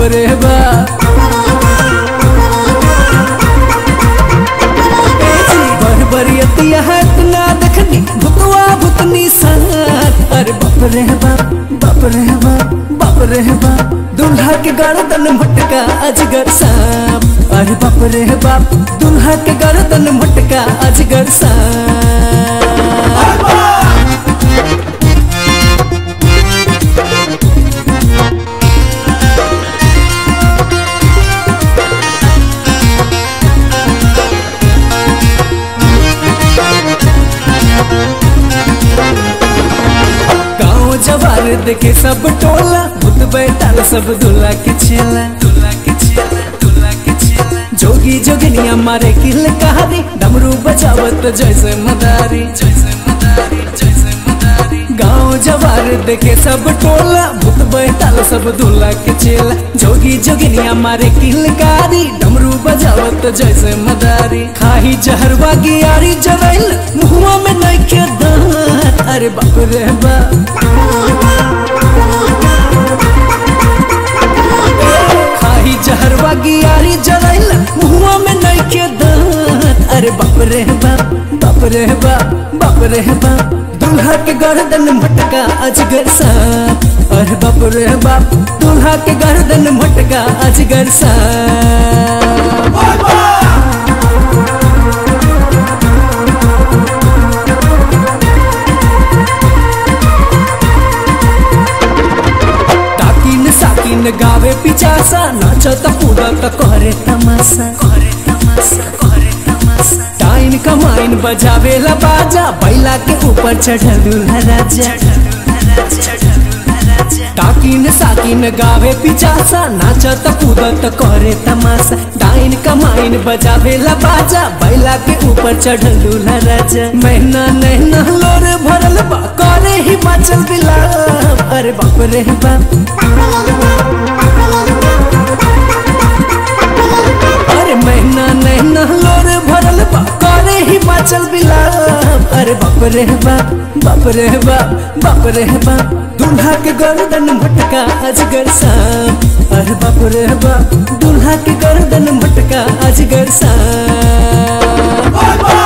रे बाप बरबरियतिया हाथ ना देखनी भुतवा भुतनी साथ अरे बाप रे बाप बाप रे बाप बाप रे बाप दुल्हा के गर्दन मटका अजगर सांप अरे बाप रे बाप दुल्हा के गर्दन मटका अजगर सांप गाँव जवार देखे सब टोला भूत बैठाल सब दूल्हा के छेला दूल्हा के छेला दूल्हा के छेला जोगी जोगिनिया मारे किल कहारी डमरू बजावत जैसे मदारी जैसे मदारी जैसे मदारी गाँव जवार देखे सब टोला भूत बैठाल सब दूल्हा के छेला जोगी जोगिनिया मारे किल कहारी डमरू बजावत जैसे मदारी खाही जहरवा गियारी जरैल मुहुआ में नइखे दांत अरे बाप रे बाप खाही जहरवा गियारी जरैल मुहुआ में नइखे दांत अरे बाप रे बाप बाप रे बाप बाप रे बाप दूल्हा के गर्दन मटका अजगर सांप अरे बाप रे बाप दूल्हा के गर्दन मटका अजगर सांप ताकिन साकिन गावे पिचासा नाचत कूदत करे तमाशा करे तमाशा करे तमाशा टाइन कमाइन बजावेला बाजा बैला के ऊपर चढ़ल दूल्हा राजा ताकिन साकिन गावे पिचासा नाचत कूदत करे तमाशा डाइन कमाइन बजावेला बाजा बैला के ऊपर चढ़ल दूल्हा राजा महीना नैना लोर भरल बा करे हिमाचल बिलाप अरे बाप रे बाप अरे महीना नैना लोर भरल बा करे हिमाचल बिलाप अरे बाप रे बाप बाप रे बाप बाप रे बाप दूल्हा के गर्दन मटका अजगर सांप अरे बाप रे बाप दूल्हा के गर्दन मटका अजगर सांप